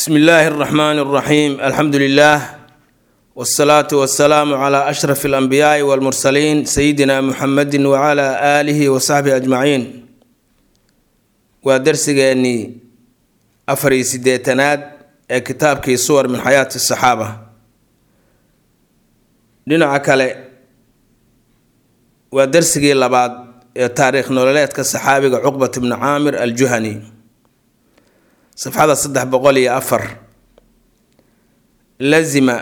bsmi illaahi اraxmaan اraxiim alxamdu lilah wsalaatu wasalaamu cla ashraf اlanbiyaai wاlmursaliin sayidina muxamedi wcla aalihi wasaxbihi ajmaciin waa darsigeennii afar iyo sideetanaad ee kitaabkii suwar min xayaati saxaaba dhinaca kale waa darsigii labaad ee taariikh nololeedka saxaabiga cuqbat bni caamir aljuhani safxada saddex boqol iyo afar lazima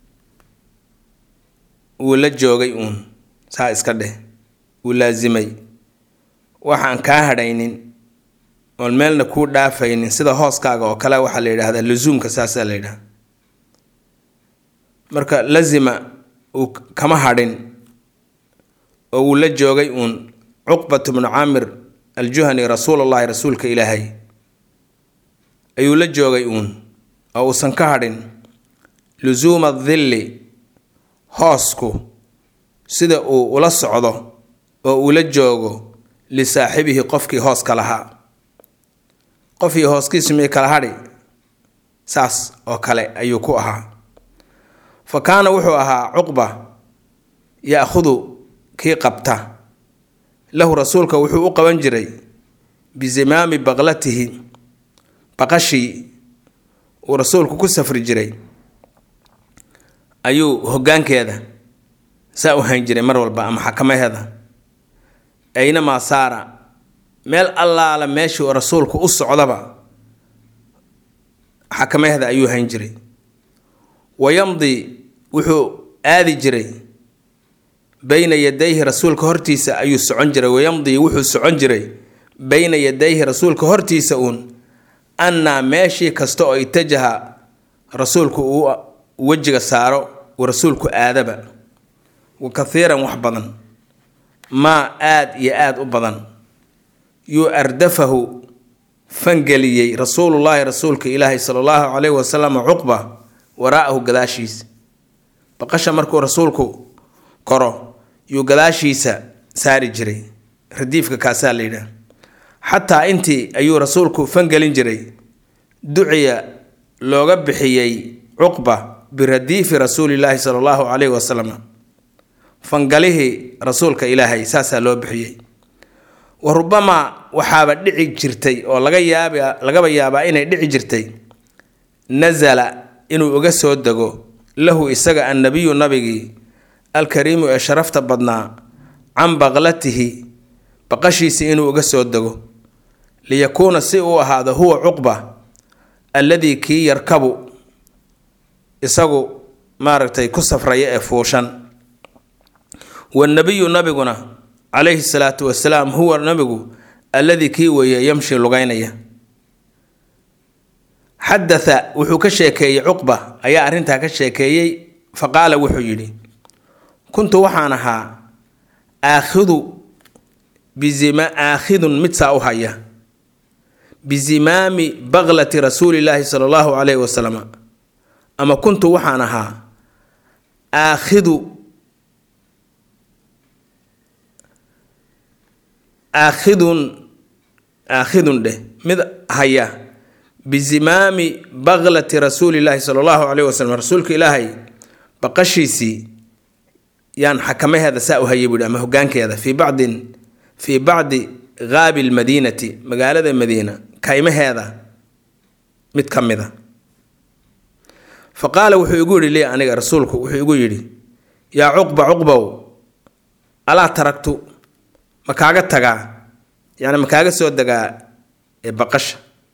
wuu la joogay uun saa iska dheh wuu laasimay waxaan kaa hadhaynin oon meelna kuu dhaafaynin sida hooskaaga oo kale waxaa la yidhaahdaa lusuumka saasaa la yidhahda marka lazima uu kama hadhin oo wuu la joogay uun cuqbat bnu caamir aljuhani rasuulullahi rasuulka ilaahay ayuu la joogay uun oo uusan ka hadhin lusuuma dilli hoosku sida uu ula socdo oo uu la joogo lisaaxibihi qofkii hooska lahaa qofkii hooskiisu mii kala hadhi saas oo kale ayuu ku ahaa fa kaana wuxuu ahaa cuqba ya-khudu kii qabta lahu rasuulka wuxuu u qaban jiray bizimaami baqlatihi baqashii uu rasuulku ku safri jiray ayuu hoggaankeeda saa u hayn jiray mar walba ama xakamaheeda aynamaa saara meel allaala meeshii rasuulku u socdaba xakamaheeda ayuu hayn jiray wayamdi wuxuu aadi jiray bayna yadayhi rasuulka hortiisa ayuu socon jiray wayamdi wuxuu socon jiray bayna yadayhi rasuulka hortiisa uun annaa meeshii kasta oo itajaha rasuulku uu wejiga saaro uu rasuulku aadaba wa kathiiran wax badan maa aad iyo aada u badan yuu ardafahu fangeliyey rasuulullaahi rasuulka ilaahi sala allahu caleyhi wasalam cuqba waraa'ahu gadaashiisa baqasha markuu rasuulku koro yuu gadaashiisa saari jiray radiifka kaasaa la yidhaah xataa intii ayuu rasuulku fangelin jiray duciya looga bixiyey cuqba biradiifi rasuulilaahi sala allahu caleyhi wasalam fangalihii rasuulka ilaahay saasaa loo bixiyey wa rubamaa waxaaba dhici jirtay oo laga yaaba lagaba yaabaa inay dhici jirtay nasala inuu uga soo dego lahu isaga annabiyu nabigii alkariimu ee sharafta badnaa can baqlatihi baqashiisi inuu uga soo dego liyakuuna si uu ahaado huwa cuqba alladii kii yarkabu isagu maaragtay ku safraya ee fuushan wanabiyu nabiguna calayhi salaatu wasalaam huwa nabigu alladii kii weeye yamshi lugaynaya xadatha wuxuu ka sheekeeyey cuqba ayaa arrintaa ka sheekeeyey fa qaala wuxuu yidhi kuntu waxaan ahaa aakhidu bizima aakhidun mid saa u haya bizimaami baqlati rasuulillaahi sala allahu caleyhi wasalam ama kuntu waxaan ahaa aakhidu aakhidun aakhidun dheh mid haya bizimaami baqlati rasuulillaahi sala allahu caleyhi wasalam rasuulka ilaahay baqashiisii yaan xakamaheeda saa u hayay buuhi ama hogaankeeda fii bacdin fii bacdi qaabi lmadiinati magaalada madiina kaymaheeda mid ka mida fa qaala wuxuu igu yidhi lii aniga rasuulku wuxuu igu yidhi yaa cuqba cuqbow alaa taragtu ma kaaga tagaa yani ma kaaga soo degaa ee baqasha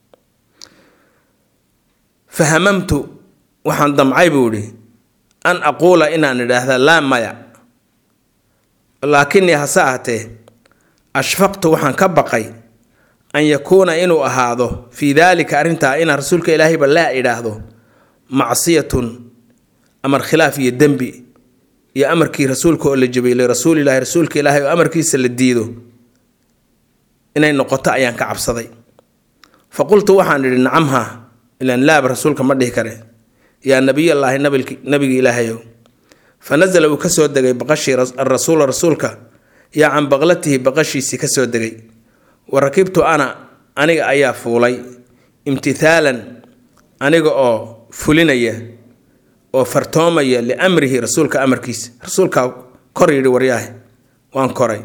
fahamamtu waxaan damcay buu idhi an aquula inaan idhaahda laa maya laakinii hase ahatee ashfaqtu waxaan ka baqay an yakuuna inuu ahaado fii daalika arrintaa inaan rasuulka ilaahayba laa idhaahdo macsiyatun amar khilaaf iyo dembi iyo amarkii rasuulka oo la jabiyey lirasuulilahi rasuulka ilaahay oo amarkiisa la diido inay noqoto ayaan ka cabsaday fa qultu waxaan idhi nacamha ilaan laaba rasuulka ma dhihi kare yaa nabiyallaahi nabigi ilaahayow fa nasala uu kasoo degay baqashii arasuula rasuulka yaa can baqlatihi baqashiisii kasoo degay wa rakibtu ana aniga ayaa fuulay imtithaalan aniga oo fulinaya oo fartoomaya liamrihi rasuulka amarkiisa rasuulkaa kor yidhi waryaahe waan koray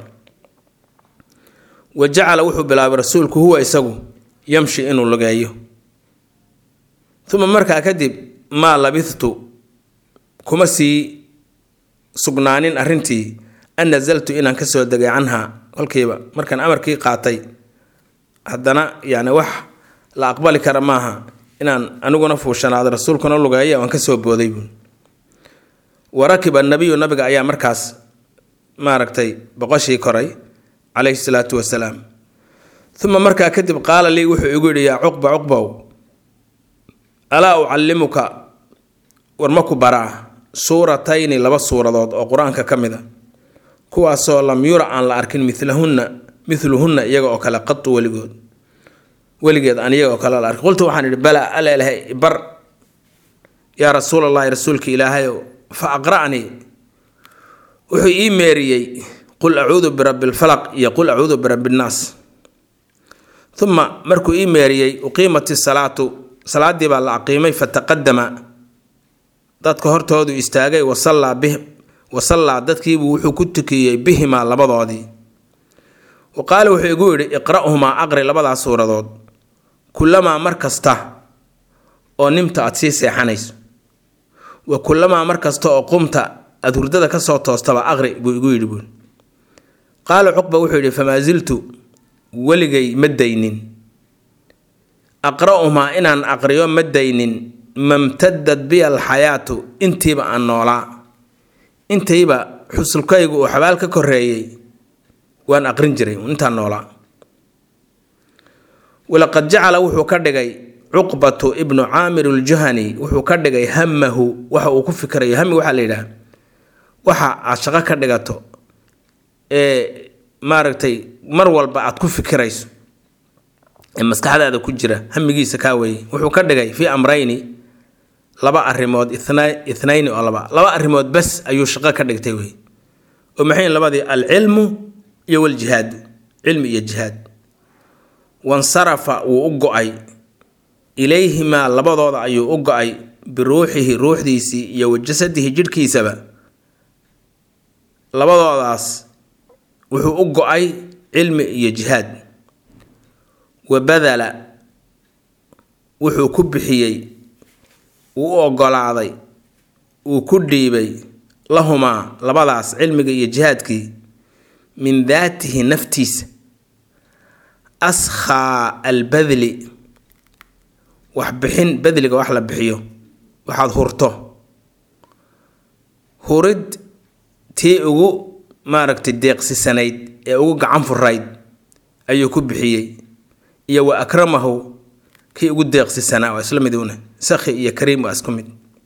wa jacala wuxuu bilaabay rasuulku huwa isagu yamshi inuu lugeeyo uma markaa kadib maa labithtu kuma sii sugnaanin arrintii an nasaltu inaan kasoo degay canhaa kolkiiba markaan amarkii qaatay haddana yani wax la aqbali kara maaha inaan aniguna fuushanaado rasuulkuna lugeeya waan kasoo booday buun wa rakiba nabiyu nabiga ayaa markaas maaragtay boqoshii koray calayhi salaatu wasalaam uma markaa kadib qaala lii wuxuu igu yidhi yaa cuqba cuqbow alaa ucallimuka war ma ku baraa suuratayni laba suuradood oo qur-aanka ka mid a kuwaasoo lam yura aan la arkin milahunna miluhunna iyaga oo kale qatu weligood weligeed aan iyaga oo kale la arkin qultu waxaan idhi balaa aleelahay bar yaa rasuul allahi rasuulka ilaahayow fa aqra'nii wuxuu ii meeriyey qul acuudu birabbi lfalaq iyo qul acuudu birabbi nnaas uma markuu ii meeriyey uqiimat isalaatu salaaddii baa la aqiimay fataqadama dadka hortoodu istaagay wasallaa bih wasallaa dadkiibuu wuxuu ku tukiyey bihimaa labadoodii wa qaala wuxuu igu yidhi iqra'humaa aqri labadaas suuradood kullamaa mar kasta oo nimta aad sii seexanayso wa kullamaa mar kasta oo qumta aada hurdada ka soo toostaba aqri buu igu yidhi buui qaala cuqba wuxuu yidhi famaa siltu weligay ma daynin aqra'umaa inaan aqriyo ma daynin mamtadad biya alxayaatu intiiba aan noolaa intayba xusulkaygu uu xabaal ka koreeyey waan aqrin jiray intaan noolaa walaqad jacala wuxuu ka dhigay cuqbatu ibnu caamir aljuhani wuxuu ka dhigay hamahu waxa uu ku fikirayo hami waxaa la yidhaha waxa aad shaqo ka dhigato ee maaragtay mar walba aad ku fikirayso ee maskaxdaada ku jira hamigiisa kaa weeye wuxuu ka dhigay fii amrayni laba arrimood ithnayni oo laba laba arrimood bes ayuu shaqo ka dhigtay wey oo maxay labadii alcilmu iyo waljihaadu cilmi iyo jihaad wansarafa wuu u go-ay ilayhimaa labadooda ayuu u go-ay biruuxihi ruuxdiisii iyo wa jasadihi jidhkiisaba labadoodaas wuxuu u go-ay cilmi iyo jihaad wa badala wuxuu ku bixiyey wuu u ogolaaday wuu ku dhiibay lahumaa labadaas cilmiga iyo jihaadkii min daatihi naftiisa askhaa albadli wax bixin badliga wax la bixiyo waxaad hurto hurid tii ugu maaragtay deeqsisanayd ee ugu gacan furayd ayuu ku bixiyey iyo wa akramahu kii ugu deeqsisanaa waa isla mid una sakhi iyo kariim waa isku mid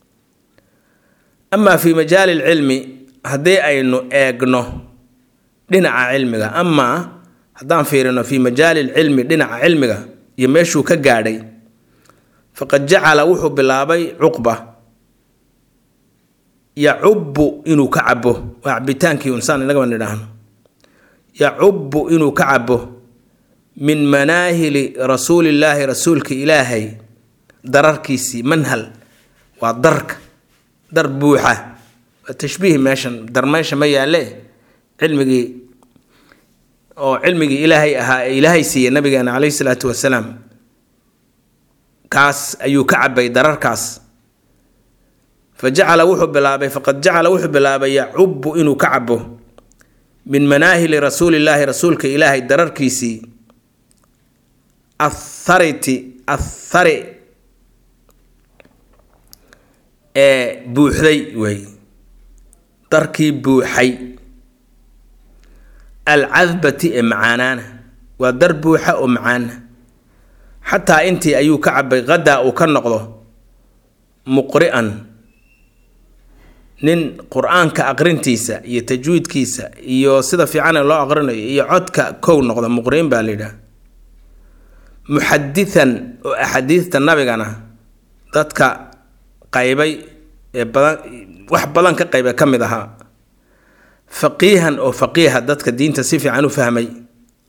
amaa fii majaali lcilmi haddii aynu eegno dhinaca cilmiga amaa haddaan fiirino fii majaali lcilmi dhinaca cilmiga iyo meeshuu ka gaadhay faqad jacala wuxuu bilaabay cuqba yacubu inuu ka cabo waa cabitaankii unsaan inagaba nidhaahno yacubu inuu ka cabo min manaahili rasuulillaahi rasuulka ilaahay dararkiisii manhal waa darka dar buuxa waa tashbiih meeshan dar meesha ma yaalle cilmigii oo cilmigii ilaahay ahaa ee ilaahay siiyey nabigeena caleyhi salaatu wasalaam kaas ayuu ka cabay dararkaas fa jacala wuxuu bilaabay faqad jacala wuxuu bilaabay yacubu inuu ka cabo min manaahili rasuulillaahi rasuulka ilaahay dararkiisii athariti athari ee buuxday wey darkii buuxay alcadbati ee macaanaana waa dar buuxa oo macaana xataa intii ayuu ka cabay qadaa uu ka noqdo muqri'an nin qur-aanka aqrintiisa iyo tajwiidkiisa iyo sida fiican ee loo aqrinayo iyo codka kow noqda muqri'in baa la yidhaha muxaditan oo axaadiista nabigana dadka qaybay ee badan wax badan ka qayba ka mid ahaa faqiihan oo faqiiha dadka diinta si fiican u fahmay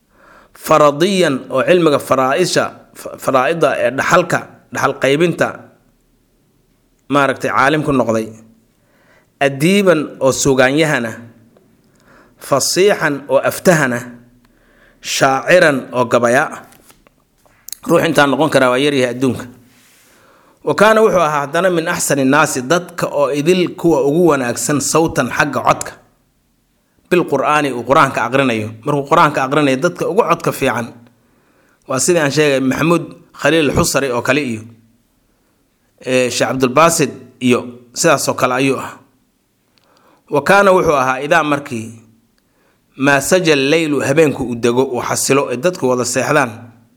faradiyan oo cilmiga faraaisha faraa-ida ee dhaxalka dhaxal qaybinta maaragtay caalim ku noqday adiiban oo sugaanyahana fasiixan oo aftahana shaaciran oo gabayaa ruux intaa noqon karaa waa yaryahay adduunka wa kaana wuxuu ahaa haddana min axsani nnaasi dadka oo idil kuwa ugu wanaagsan sawtan xagga codka bilqur'aani uu qur-aanka aqrinayo markuu qur-aanka aqrinayo dadka ugu codka fiican waa sidii aan sheegay maxamuud khaliil xusari oo kale iyo sheekh cabdulbaasid iyo sidaasoo kale ayuu ah wa kaana wuxuu ahaa idaa markii maa sajal leylu habeenku uu dego uu xasilo ee dadku wada seexdaan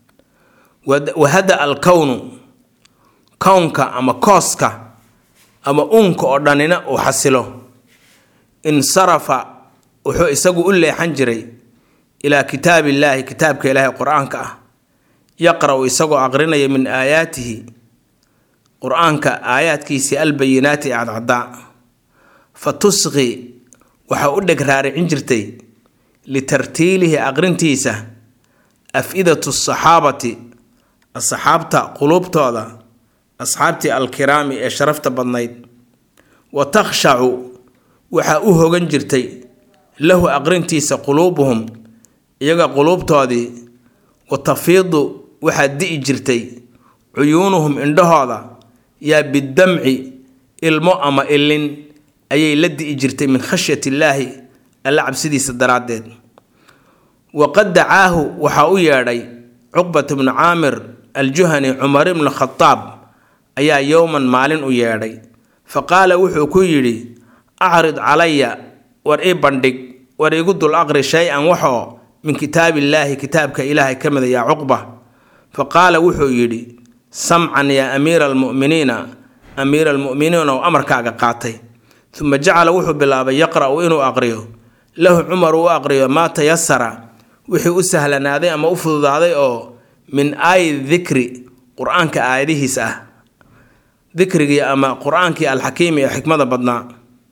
wahada alkownu kownka ama kooska ama uunka oo dhanina uu xasilo insarafa wuxuu isagu u leexan jiray ilaa kitaabillaahi kitaabka ilaahay qur-aanka ah yaqra-u isagoo aqrinaya min aayaatihi qur-aanka aayaadkiisii albayinaati ee cadcadaa fa tusqi waxaa u dheg raaricin jirtay litartiilihi aqrintiisa af-idatu saxaabati asxaabta quluubtooda asxaabtii alkiraami ee sharafta badnayd wa takhshacu waxaa u hogan jirtay lahu aqrintiisa quluubuhum iyaga quluubtoodii wa tafiidu waxaa di'i jirtay cuyuunuhum indhahooda yaa bidamci ilmo ama ilin ayay la di'i jirtay min khashyat illaahi alla cabsidiisa daraaddeed waqad dacaahu waxaa u yeedhay cuqbat bnu caamir aljuhani cumar ibnu khadaab ayaa yowman maalin u yeedhay fa qaala wuxuu ku yidhi acrid calaya war ii bandhig war igu dul aqri shay-an waxoo min kitaabillaahi kitaabka ilaahay ka mida yaa cuqba fa qaala wuxuu yidhi samcan yaa amiira almu'miniina amiira almu'miniin oo amarkaaga qaatay uma jacala wuxuu bilaabay yaqra'u inuu aqriyo lahu cumar uu aqriyo maa tayasara wixii u sahlanaaday ama u fududaaday oo min aayi dikri qur-aanka aayadihiisa ah dikrigii ama qur-aankii alxakiimi ee xikmada badnaa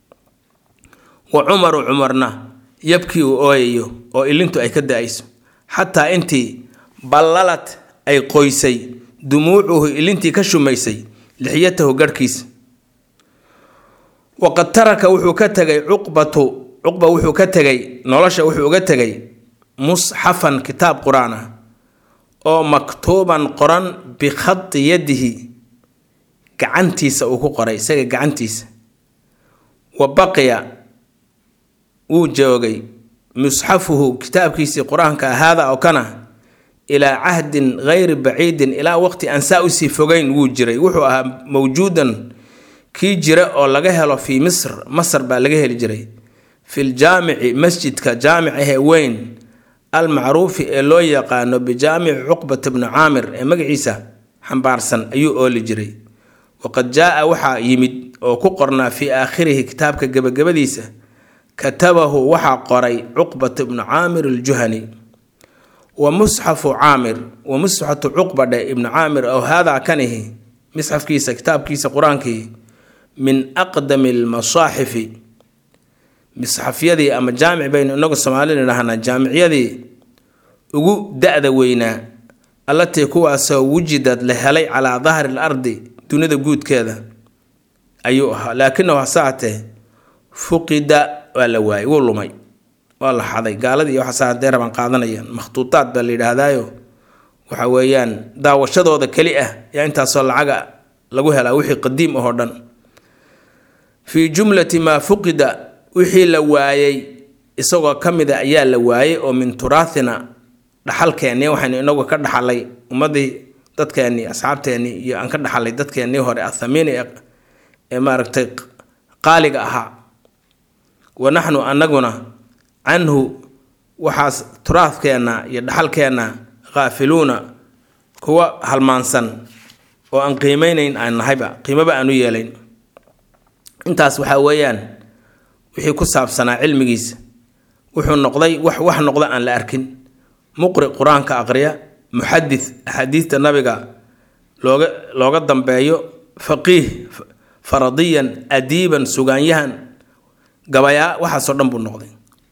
wa cumaru cumarna yabkii uu ooyayo oo ilintu ay ka da-ayso xataa intii ballalad ay qoysay dumuucuhu ilintii ka shumaysay lixyatahu garhkiisa waqad taraka wuxuu ka tegay cuqbatu cuqba wuxuu ka tegay nolosha wuxuu uga tegay musxafan kitaab qur-aan ah oo maktuuban qoran bikhadi yadihi gacantiisa uu ku qoray isaga gacantiisa wa baqiya wuu joogay musxafuhu kitaabkiisii qur-aanka haada oo kana ilaa cahdin gayri baciidin ilaa waqti aan saa usii fogeyn wuu jiray wuxuu ahaa mawjuudan kii jira oo laga helo fii misr masr baa laga heli jiray fi ljaamici masjidka jaamicahee weyn almacruufi ee loo yaqaano bijaamici cuqbata bni caamir ee magaciisa xambaarsan ayuu ooli jiray waqad jaa-a waxaa yimid oo ku qornaa fii aakhirihi kitaabka gebagabadiisa katabahu waxaa qoray cuqbat bnu caamir aljuhani wa musxafu caamir wa musxatu cuqbadhe ibnu caamir ow haadaa kanihi misxafkiisa kitaabkiisa qur-aankii min aqdami almasaaxifi misxafyadii ama jaamic baynu inagu soomaalida dhahnaa jaamicyadii ugu da-da weynaa allatii kuwaasoo wujidad la helay calaa dahri l ardi dunida guudkeeda ayuu ahaa laakinahu hasaatee fuqida waa la waayey wuu lumay waa la xaday gaaladii iyo waxaasa hadee rabaan qaadanayaan makhtuutaad baa la yidhaahdaayo waxa weeyaan daawashadooda keli ah yaa intaasoo lacaga lagu helaa wixii qadiim ahoo dhan fii jumlati maa fuqida wixii la waayey isagoo ka mid a ayaa la waayey oo min turaathina dhaxalkeennii waxaynu inagu ka dhaxalay ummadii dadkeennii asxaabteennii iyo aan ka dhaxalay dadkeennii hore athamiini ee maaragtay qaaliga ahaa wa naxnu annaguna canhu waxaas turaadkeenna iyo dhaxalkeenna khaafiluuna kuwa halmaansan oo aan qiimeynayn aan nahayba qiimoba aan u yeelayn intaas waxaa weeyaan wixii ku saabsanaa cilmigiisa wuxuu noqday wax wax noqda aan la arkin muqri qur-aanka aqriya muxadis axaadiista nabiga looga looga dambeeyo faqiih faradiyan adiiban sugaanyahan gabayaa waxaasoo dhan buu noqday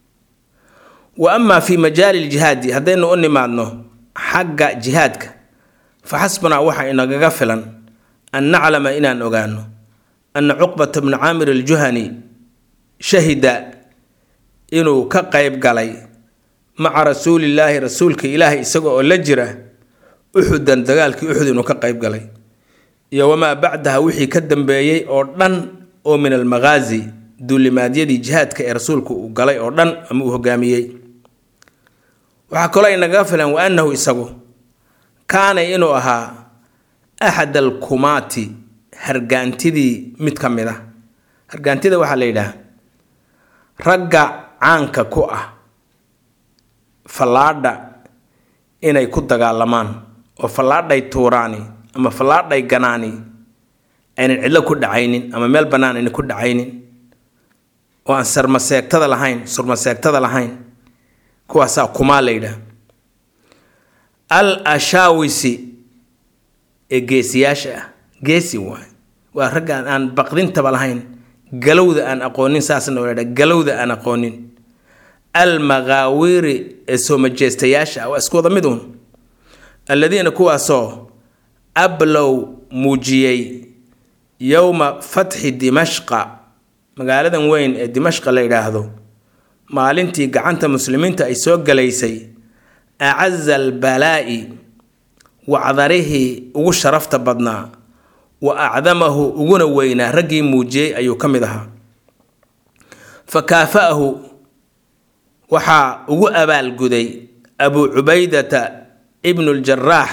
wa amaa fii majaali ljihaadi haddaynu u nimaadno xagga jihaadka fa xasbunaa waxaa inagaga filan an naclama inaan ogaano ana cuqbata bna caamir aljuhani shahida inuu ka qayb galay maca rasuulillaahi rasuulka ilaahay isaga oo la jira uxudan dagaalkii uxud inuu ka qayb galay iyo wamaa bacdaha wixii ka dambeeyey oo dhan oo min almaghaazi duulimaadyadii jihaadka ee rasuulku uu galay oo dhan ama uu hogaamiyey waxaa kaloo inagaga filan wa annahu isagu kaana inuu ahaa axad alkumaati hargaantidii mid ka mid ah hargaantida waxaa la yidhaah ragga caanka ku ah fallaadha inay ku dagaalamaan oo fallaadhay tuuraani ama fallaadhay ganaani aynan cidlo ku dhacaynin ama meel bannaan aynan ku dhacaynin oo aan sarmaseegtada lahayn surmaseegtada lahayn kuwaasaa kumaa la yidhaah al ashaawisi ee geesiyaasha ah geesi waay waa raggaan aan baqdintaba lahayn galowda aan aqoonin saasna waa ladhaha galowda aan aqoonin al maqaawiri ee soo majeestayaasha ah waa isku wada mid uun alladiina kuwaasoo ablow muujiyey yowma fatxi dimashqa magaaladan weyn ee dimashqa la yidhaahdo maalintii gacanta muslimiinta ay soo galaysay acaza albalaa'i wacdarihii ugu sharafta badnaa wa acdamahu uguna weynaa raggii muujiyey ayuu ka mid ahaa fa kaafa'ahu waxaa ugu abaalguday abuu cubaydata ibnu ljaraax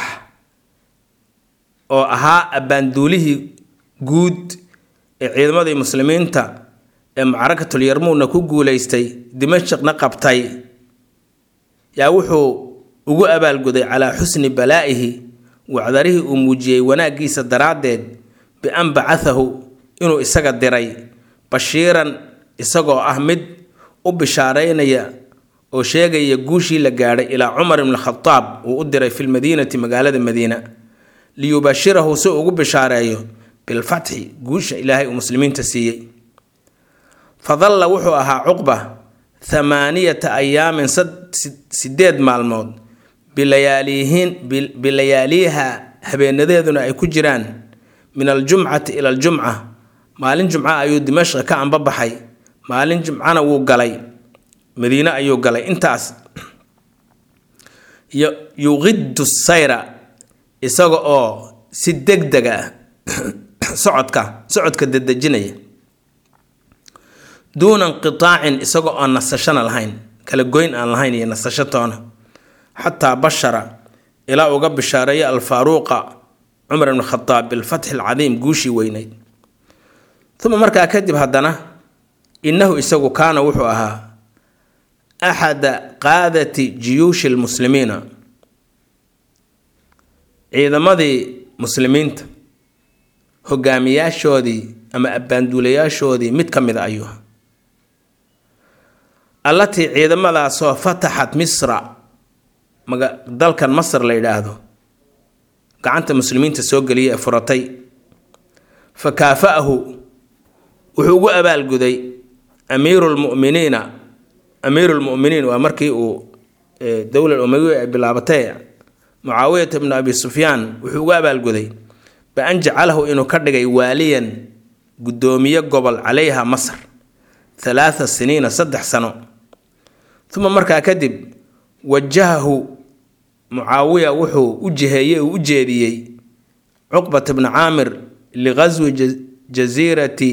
oo ahaa abbaanduulihii guud ee ciidamadii muslimiinta ee mucarakatul yarmuudna ku guulaystay dimashaqna qabtay yaa wuxuu ugu abaalguday calaa xusni balaa'ihi wacdarihii uu muujiyey wanaaggiisa daraaddeed bi-an bacahahu inuu isaga diray bashiiran isagoo ah mid u bishaaraynaya oo sheegaya guushii la gaadhay ilaa cumar ibn khadaab uu u diray fi lmadiinati magaalada madiina liyubashirahu si ugu bishaareeyo bilfatxi guusha ilaahay uu muslimiinta siiyey fadalla wuxuu ahaa cuqba thamaaniyata ayaamin sideed maalmood bilayaaliihin bilayaaliiha habeenadeeduna ay ku jiraan min aljumcati ila aljumca maalin jumca ayuu dimashqa ka anbabaxay maalin jumcana wuu galay madiine ayuu galay intaas yuqiddu sayra isaga oo si deg deg ah socodka socodka dedejinaya duuna inqitaacin isaga oo nasashana lahayn kala goyn aan lahayn iyo nasasho toona xataa bashara ilaa uga bishaareeya alfaaruuqa cumar ibn khadaab bilfatxi alcadiim guushii weyneyd uma markaa kadib haddana innahu isagu kaana wuxuu ahaa axada qaadati jiyuushi lmuslimiina ciidamadii muslimiinta hogaamiyaashoodii ama abbaanduulayaashoodii mid ka mid a ayuu ahaa allatii ciidamadaasoo fataxat misra dalkan masr la yidhaahdo gacanta muslimiinta soo geliya ee furatay fa kaafa'ahu wuxuu ugu abaalguday amiiru lmuminiina amiiru lmuminiin waa markii uu dowlad umawiya ay bilaabatay mucaawiyata bnu abi sufyaan wuxuu ugu abaalguday bi-an jacalahu inuu ka dhigay waaliyan guddoomiye gobol calayha masr halaatha siniina saddex sano uma markaa kadib wajahahu mucaawiya wuxuu u jiheeyey uu u jeediyey cuqbata bni caamir liqaswi jasiirati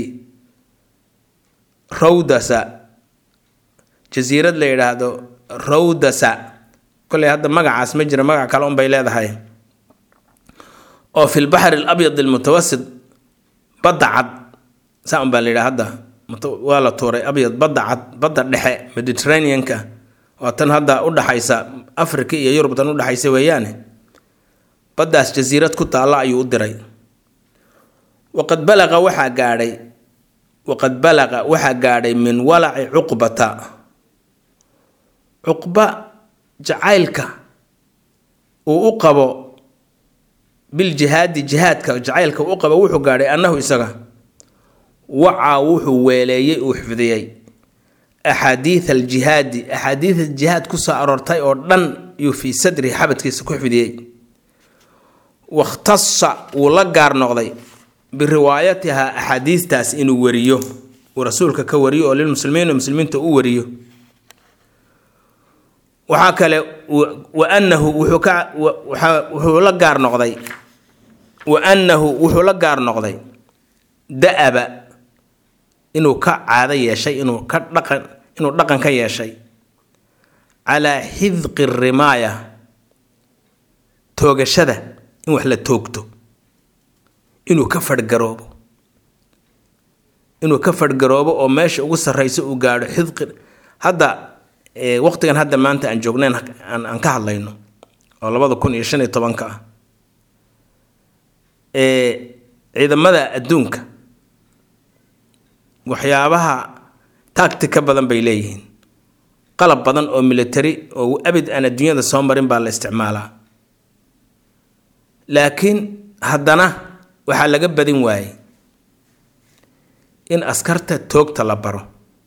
rawdasa jasiirad la yidhaahdo rawdasa koley hadda magacaas ma jira magac kale unbay leedahay oo fi lbaxri alabyad almutawasit badda cad saa un baa la yidhaha hadda waa la tuuray abyad badda cad badda dhexe mediterraneanka waa tan hadda udhaxaysa africa iyo yurub tan udhexaysa weeyaane baddaas jasiirad ku taalla ayuu u diray waqad balaqa waxaa gaadhay waqad balaqa waxaa gaadhay min walaci cuqbata cuqba jacaylka uu u qabo biljihaadi jihaadka jacaylka uu u qabo wuxuu gaadhay annahu isaga wacaa wuxuu weeleeyey uu xifdiyey axaadiid aljihaadi axaadiida jihaad ku soo aroortay oo dhan yuu fii sadrihi xabadkiisa ku xifdiyey wakhtasa wuu la gaar noqday biriwaayatiha axaadiistaas inuu wariyo uu rasuulka ka wariyo oo lilmuslimiin muslimiinta u wariyo waxaa kale wa annahu wuxuu ka wuxuu la gaar noqday wa annahu wuxuu la gaar noqday da-aba inuu ka caado yeeshay inuu ka dhaqan inuu dhaqan ka yeeshay calaa xidqi rimaaya toogashada in wax la toogto inuu ka fadhgaroobo inuu ka fadhgaroobo oo meesha ugu sarreyso uu gaadho xidqi hadda waqtigan hadda maanta aan joognayn aan ka hadlayno oo labada kun iyo shan iyo tobanka ah ciidamada adduunka waxyaabaha tactica badan bay leeyihiin qalab badan oo military oo abid aan adduunyada soo marin baa la isticmaalaa laakiin haddana waxaa laga badin waayey in askarta toogta la baro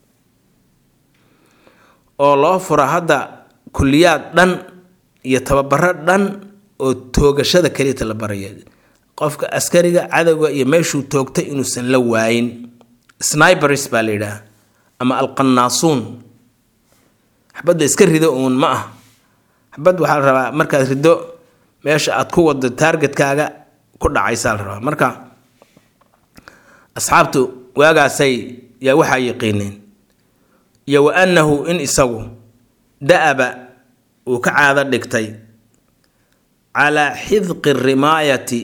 oo loo fura hadda kulliyaad dhan iyo tababaro dhan oo toogashada keliyata la baraya qofka askariga cadowga iyo meeshuu toogtay inuusan la waayin snibers baa la yidhaah ama alqanaasuun xabadda iska rido uun ma ah xabad waxaa la rabaa markaad rido meesha aad ku wado taargetkaaga ku dhacaysaa la rabaa marka asxaabtu waagaasay yaa waxaa yaqiineen iyo wa annahu in isagu da-aba uu ka caado dhigtay calaa xidqi rimaayati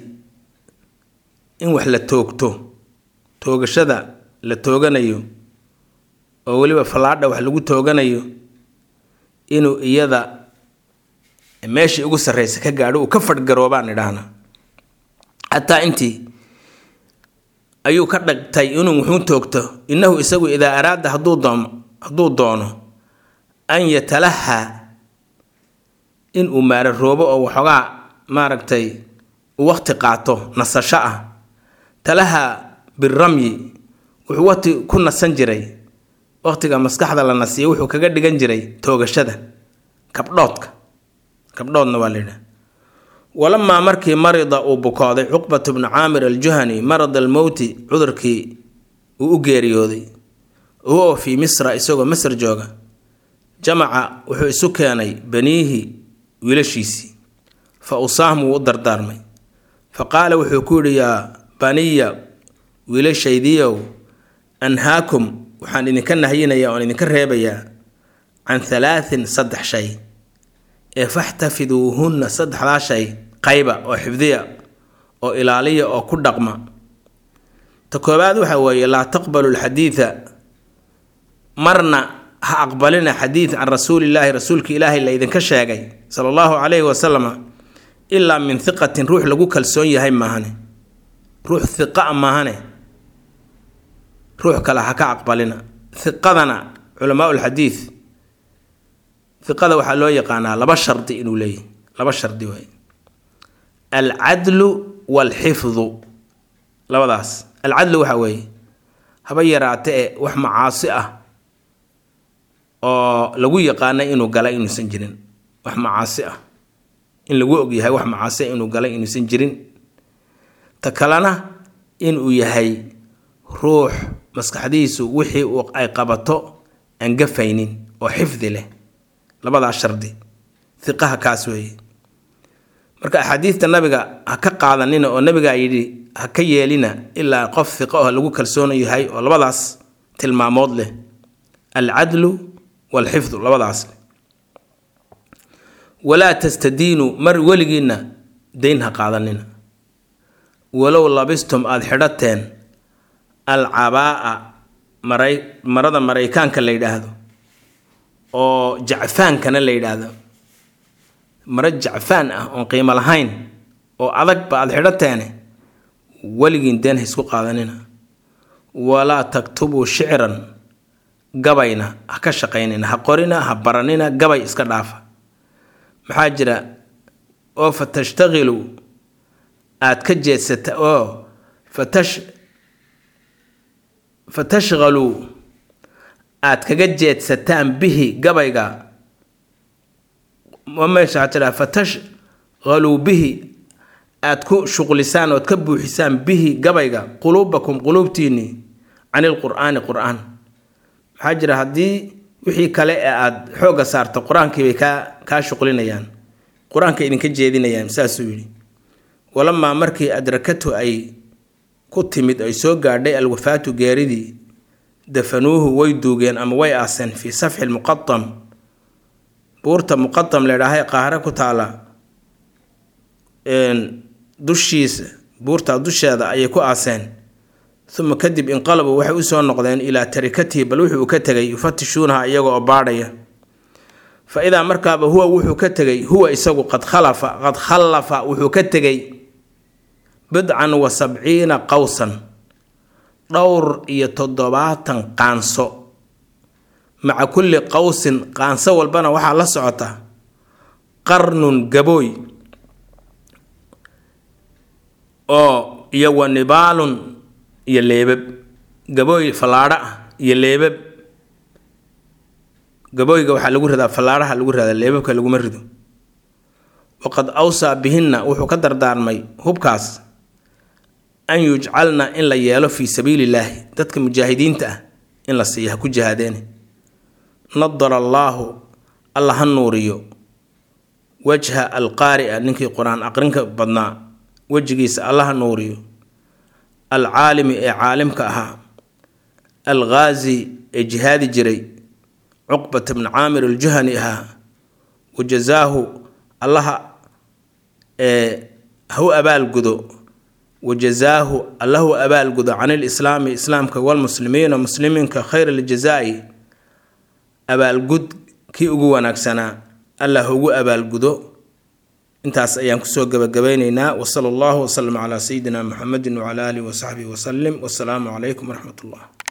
in wax la toogto toogashada la tooganayo oo weliba fallaadha wax lagu tooganayo inuu iyada meeshii ugu sarreysa ka gaadho uu ka fadhgaroobaan idhaahna xataa intii ayuu ka dhagtay inuu wuxuu toogto innahu isagu idaa araada hadduu doono hadduu doono an yatalahaa in uu maararoobo oo waxoogaa maaragtay uu waqti qaato nasasho ah talahaa biramyi wuxuu waqti ku nasan jiray waqtiga maskaxda la nasiyo wuxuu kaga dhigan jiray toogashada kabdhoodka kabdhoodna waa layidhaha walamaa markii marida uu bukooday cuqbatu bnu caamir aljuhani marad almowti cudurkii uu u geeriyooday huwa fii misra isagoo masr jooga jamaca wuxuu isu keenay baniihi wiilashiisii fa usaahum wuu u dardaarmay fa qaala wuxuu ku yidhi yaa baniya wiilashaydiiow anhaakum waxaan idinka nahyinayaa oon idinka reebayaa can halaatin saddex shay ee faxtafiduuhunna saddexdaa shay qayba oo xifdiya oo ilaaliya oo ku dhaqma ta koowaad waxa weeye laa taqbalu lxadiida marna ha aqbalina xadiid can rasuulillaahi rasuulka ilaahay la idinka sheegay sala allahu calayhi wasalama ilaa min hiqatin ruux lagu kalsoon yahay maahane ruux hiqa maahane ruux kale ha ka aqbalina hiqadana culamaa lxadiid hiqada waxaa loo yaqaanaa laba shardi inuu leeyahy laba shardi waay alcadlu waalxifdu labadaas alcadlu waxa weeye haba yaraate e wax macaasi ah oo lagu yaqaana inuu galay inuusan jirin wax macaasi ah in lagu ogyahay wax macaasi ah inuu galay inuusan jirin ta kalena inuu yahay ruux maskaxdiisu wixii uu ay qabato aan gafaynin oo xifdi leh labadaas shardi hiqaha kaas weeye marka axaadiidta nabiga ha ka qaadanina oo nabigaa yidhi ha ka yeelina ilaa qof hiqo oo lagu kalsoona yahay oo labadaas tilmaamood leh alcadlu waalxifdu labadaas leh walaa tastadiinuu mar weligiinna dayn ha qaadanina walow labistum aada xidhateen alcabaa'a maray marada maraykaanka la yidhaahdo oo jacfaankana la yidhaahdo maro jacfaan ah oon qiimo lahayn oo adagba aada xidhateene weligiin deen ha isku qaadanina walaa taktubuu shicran gabayna ha ka shaqaynina ha qorina ha baranina gabay iska dhaafa maxaa jira oo fa tashtaqilu aada ka jeedsata oo fatash fa tashqaluu aada kaga jeedsataan bihi gabayga meesha waxaa tiraa fatashqaluu bihi aad ku shuqlisaan ood ka buuxisaan bihi gabayga quluubakum quluubtiinnii can ilqur'aani qur-aan maxaa jira haddii wixii kale ee aada xoogga saarto qur-aankii bay kaa kaa shuqlinayaan qur-aanka idinka jeedinayaan saasuu yidhi walamaa markii adrakatu ay ku timid ay soo gaadhay alwafaatu geeridii dafanuuhu way duugeen ama way aaseen fii safxi lmuqatam buurta muqatam ladhaahay qaahre ku taala dushiisa buurta dusheeda ayay ku aaseen uma kadib inqalabuu waxay usoo noqdeen ilaa tarikatihi bal wuxuu ka tegay yufatishuunaha iyaga oo baadhaya fa idaa markaaba huwa wuxuu ka tegay huwa isagu qad khalafa qad khallafa wuxuu ka tegay bidcan wa sabciina qowsan dhowr iyo toddobaatan qaanso maca kulli qowsin qaanso walbana waxaa la socota qarnun gabooy oo iyo wa nibaalun iyo leebab gabooy fallaadho ah iyo leebab gabooyga waxaa lagu ridaa fallaadhaha lagu ridaa leebabka laguma rido waqad awsaa bihinna wuxuu ka dardaarmay hubkaas an yujcalna in la yeelo fii sabiili illaahi dadka mujaahidiinta ah in la siiyo ha ku jihaadeene nadara allaahu alla ha nuuriyo wajha alqaari'a ninkii qur-aan aqrinka badnaa wejigiisa alla ha nuuriyo alcaalimi ee caalimka ahaa alghaazi ee jihaadi jiray cuqbata bni caamir aljuhani ahaa wajazaahu allaha ee ha u abaalgudo wajazaahu allahu abaalgudo can ilislaami islaamka walmuslimiina muslimiinka khayr aljazaa'i abaalgud kii ugu wanaagsanaa allah ha ugu abaalgudo intaas ayaan kusoo gabagabeyneynaa wasala allahu wasalam calaa sayidina muxamedin wacala aalihi wasaxbihi wasalim wasalaamu calaykum waraxmat ullah